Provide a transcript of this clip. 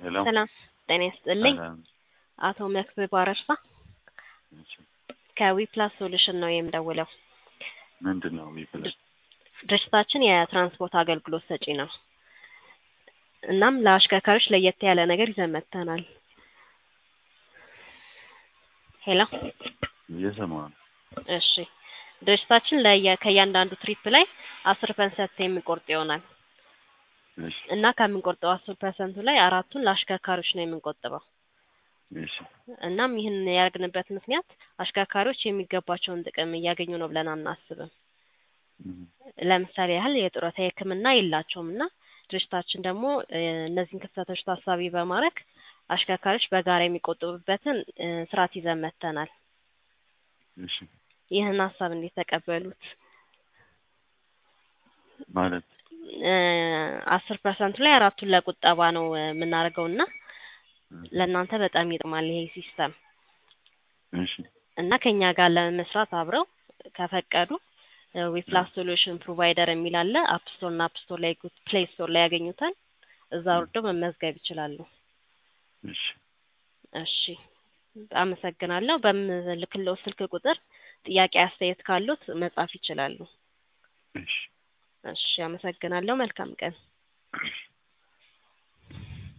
ሄሎ ሰላም ጤና ይስጥልኝ። ሰላም። አቶ መክብብ አረርሳ እሺ፣ ከዊፕላስ ሶሉሽን ነው የምደውለው። ምንድን ነው ዊፕላስ? ድርጅታችን የትራንስፖርት አገልግሎት ሰጪ ነው። እናም ለአሽከርካሪዎች ለየት ያለ ነገር ይዘን መጥተናል። ሄሎ እየሰማሁ ነው። እሺ ድርጅታችን ለየ ከእያንዳንዱ ትሪፕ ላይ አስር ፐርሰንት የሚቆርጥ ይሆናል እሺ፣ እና ከምንቆርጠው አስር ፐርሰንቱ ላይ አራቱን ለአሽከርካሪዎች ነው የምንቆጥበው። እሺ፣ እናም ይህን ያደርግንበት ምክንያት አሽከርካሪዎች የሚገባቸውን ጥቅም እያገኙ ነው ብለን አናስብም። እም፣ ለምሳሌ ያህል የጡረታ ሕክምና የላቸውም እና ድርጅታችን ደግሞ እ እነዚህን ክፍተቶች ታሳቢ በማድረግ አሽከርካሪዎች በጋራ የሚቆጥቡበትን እ ስርዓት ይዘን መጥተናል። እሺ። ይህን ሀሳብ እንዴት ተቀበሉት? ማለት እ አስር ፐርሰንቱ ላይ አራቱን ለቁጠባ ነው እ የምናደርገው እና እም፣ ለእናንተ በጣም ይጥማል ይሄ ሲስተም እሺ፣ እና ከኛ ጋር ለመስራት አብረው ከፈቀዱ ዊፕላስ ሶሉሽን ፕሮቫይደር የሚል አለ። አፕ ስቶር እና አፕ ስቶር ላይ ፕሌይ ስቶር ላይ ያገኙታል። እዛ ወርደው መመዝገብ ይችላሉ። እሺ፣ እሺ አመሰግናለሁ። በምልክለው ስልክ ቁጥር ጥያቄ አስተያየት ካሉት መጻፍ ይችላሉ። እሺ። እሺ አመሰግናለሁ። መልካም ቀን።